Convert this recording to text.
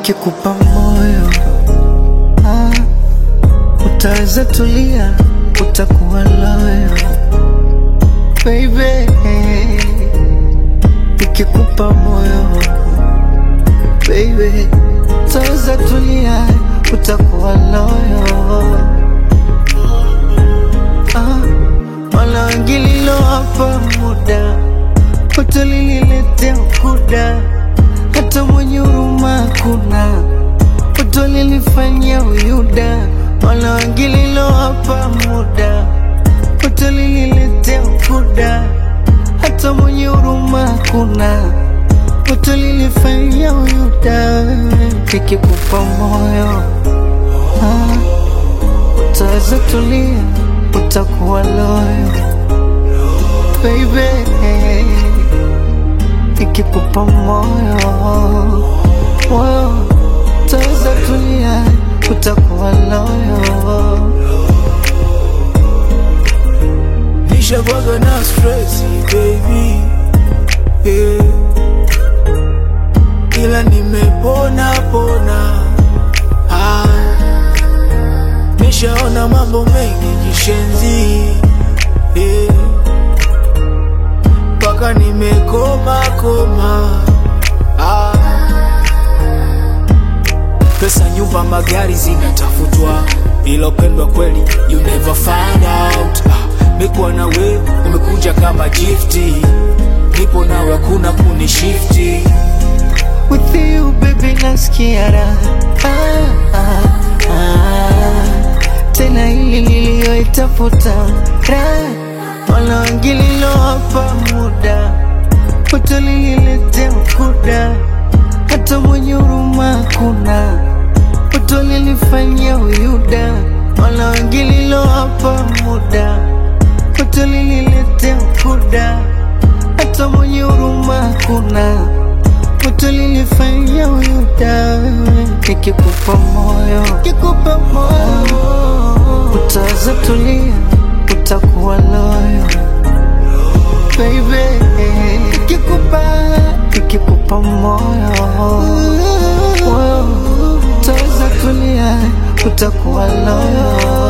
nikikupa moyo ah, utaweza tulia, utakuwa loyo baby, nikikupa moyo baby, utaweza tulia, utakuwa loyo ah, wala wengililo hapa muda utalililetea ukuda, hata mwenye huruma kuna utalilifanyia uyuda, wala wengililo hapa muda utalililetea ukuda, hata mwenye huruma kuna utalilifanyia uyuda. Nikikupa moyo ah, utaweza tulia, utakuwa loyo baby, nikikupa moyo moyo, utaweza tulia, utakuwa loyo. Nishakuwaga na stress baby yeah. Ila nimepona pona ah. Nishaona mambo mengi jishenzi yeah. Paka nimekoma koma ah. Pesa, nyumba, magari zinatafutwa, ila upendwa kweli you never find out. Ah, mekuwa na we umekuja kama gifti, nipo nawe hakuna kunishifti. With you baby nasikia raha ah, ah, ah. Tena hili niliyoitafuta raha wala wengililo hapa muda utalililetea ukuda, hata mwenye huruma kuna utalilifanyia uyuda, wala wengililo hapa muda utalililetea ukuda, hata mwenye huruma kuna utalilifanyia uyuda. Nikikupa moyo, nikikupa moyo, utaweza tulia, utakuwa loyo baby, nikikupa nikikupa moyo moyo, utaweza tulia, utakuwa loyo